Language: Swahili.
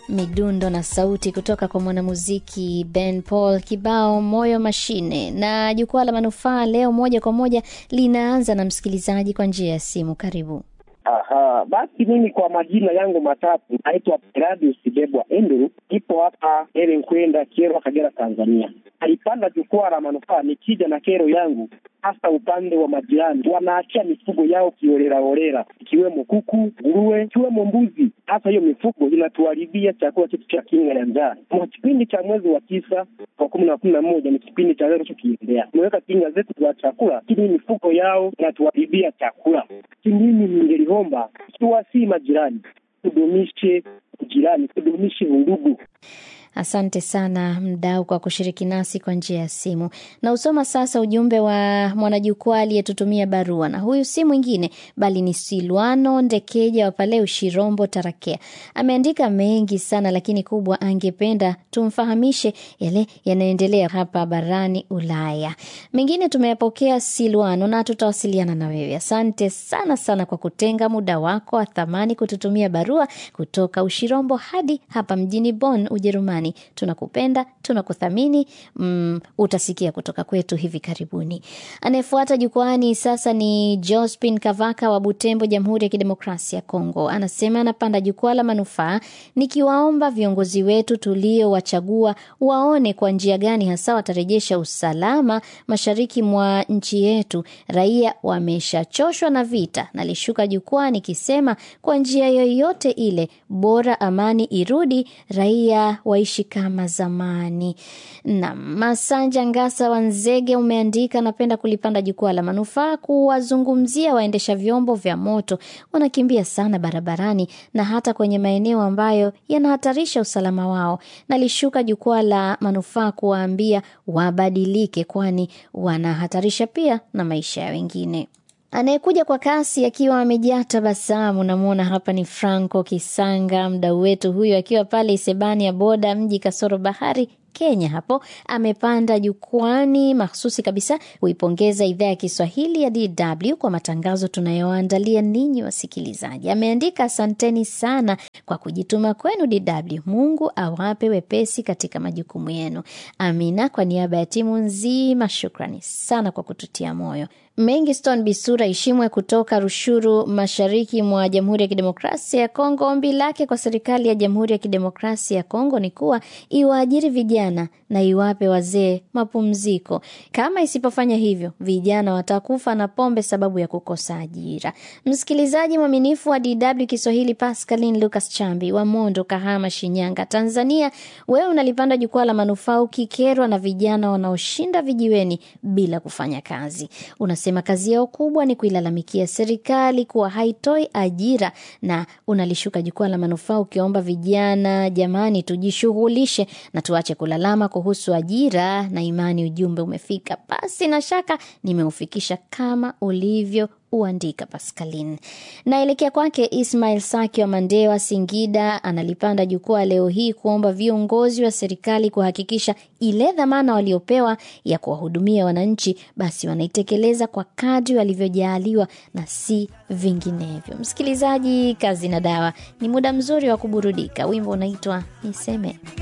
midundo na sauti kutoka kwa mwanamuziki Ben Paul, kibao moyo mashine. Na jukwaa la manufaa leo moja kwa moja linaanza na msikilizaji kwa njia ya simu. Karibu. Aha, basi mimi kwa majina yangu matatu naitwa Peradius Bebwa Enduru, ipo hapa Elenkwenda, Kyerwa, Kagera, Tanzania. Alipanda jukwaa la manufaa nikija na kero yangu, hasa upande wa majirani, wanaachia mifugo yao kiolelaolela, ikiwemo kuku, nguruwe, ikiwemo mbuzi. Hasa hiyo mifugo inatuharibia chakula chetu cha kinga ya njaa. Kwa kipindi cha mwezi wa tisa kwa kumi na kumi na moja ni kipindi cha leo tukiendea, tumeweka kinga zetu za chakula, lakini mifugo yao inatuharibia chakula. Mimi ningeliomba ikiwa si majirani, tudumishe ujirani, tudumishe undugu. Asante sana mdau kwa kushiriki nasi kwa njia ya simu. Na usoma sasa ujumbe wa mwanajukwaa aliyetutumia barua, na huyu si mwingine bali ni Silwano Ndekeja wa pale Ushirombo, Tarakea. Ameandika mengi sana, lakini kubwa angependa tumfahamishe yale yanayoendelea hapa barani Ulaya. Mengine tumeyapokea Silwano, na tutawasiliana na wewe. Asante sana sana kwa kutenga muda wako wa thamani kututumia barua kutoka Ushirombo hadi hapa mjini Bonn, Ujerumani. Tunakupenda, tunakuthamini. Mm, utasikia kutoka kwetu hivi karibuni. Anayefuata jukwani sasa ni Jospin Kavaka wa Butembo, Jamhuri ya Kidemokrasia ya Kongo. Anasema anapanda jukwaa la manufaa, nikiwaomba viongozi wetu tuliowachagua waone kwa njia gani hasa watarejesha usalama mashariki mwa nchi yetu. Raia wameshachoshwa na vita. Nalishuka jukwaa nikisema kwa njia yoyote ile, bora amani irudi, raia waishi kama zamani. Na Masanja Ngasa wa Nzege umeandika, napenda kulipanda jukwaa la manufaa kuwazungumzia waendesha vyombo vya moto, wanakimbia sana barabarani na hata kwenye maeneo ambayo yanahatarisha usalama wao. Nalishuka jukwaa la manufaa kuwaambia wabadilike, kwani wanahatarisha pia na maisha ya wengine. Anayekuja kwa kasi akiwa amejaa tabasamu, namwona hapa ni Franco Kisanga, mdau wetu huyo akiwa pale Isebani ya boda mji kasoro bahari Kenya. Hapo amepanda jukwani mahsusi kabisa kuipongeza idhaa ya Kiswahili ya DW kwa matangazo tunayoandalia ninyi wasikilizaji. Ameandika, asanteni sana kwa kujituma kwenu DW. Mungu awape wepesi katika majukumu yenu. Amina. Kwa niaba ya timu nzima, shukrani sana kwa kututia moyo. Mengiston Bisura Ishimwe kutoka Rushuru, mashariki mwa Jamhuri ya Kidemokrasia ya Kongo. Ombi lake kwa serikali ya Jamhuri ya Kidemokrasia ya Kongo ni kuwa iwaajiri vijana na iwape wazee mapumziko. Kama isipofanya hivyo, vijana watakufa na pombe sababu ya kukosa ajira. Msikilizaji mwaminifu wa DW Kiswahili, Pascaline Lucas Chambi wa Mondo, Kahama, Shinyanga, Tanzania, wewe unalipanda jukwaa la manufaa ukikerwa na vijana wanaoshinda vijiweni bila kufanya kazi. Unasema kazi yao kubwa ni kuilalamikia serikali kuwa haitoi ajira, na unalishuka jukwaa la manufaa ukiomba vijana, jamani, tujishughulishe na tuache kulalama kuhusu ajira na imani. Ujumbe umefika, basi na shaka nimeufikisha kama ulivyo uandika Pascaline. Naelekea kwake Ismail Saki wa Mandewa, Singida, analipanda jukwaa leo hii kuomba viongozi wa serikali kuhakikisha ile dhamana waliopewa ya kuwahudumia wananchi, basi wanaitekeleza kwa kadri walivyojaaliwa na si vinginevyo. Msikilizaji, kazi na dawa ni muda mzuri wa kuburudika. Wimbo unaitwa Niseme.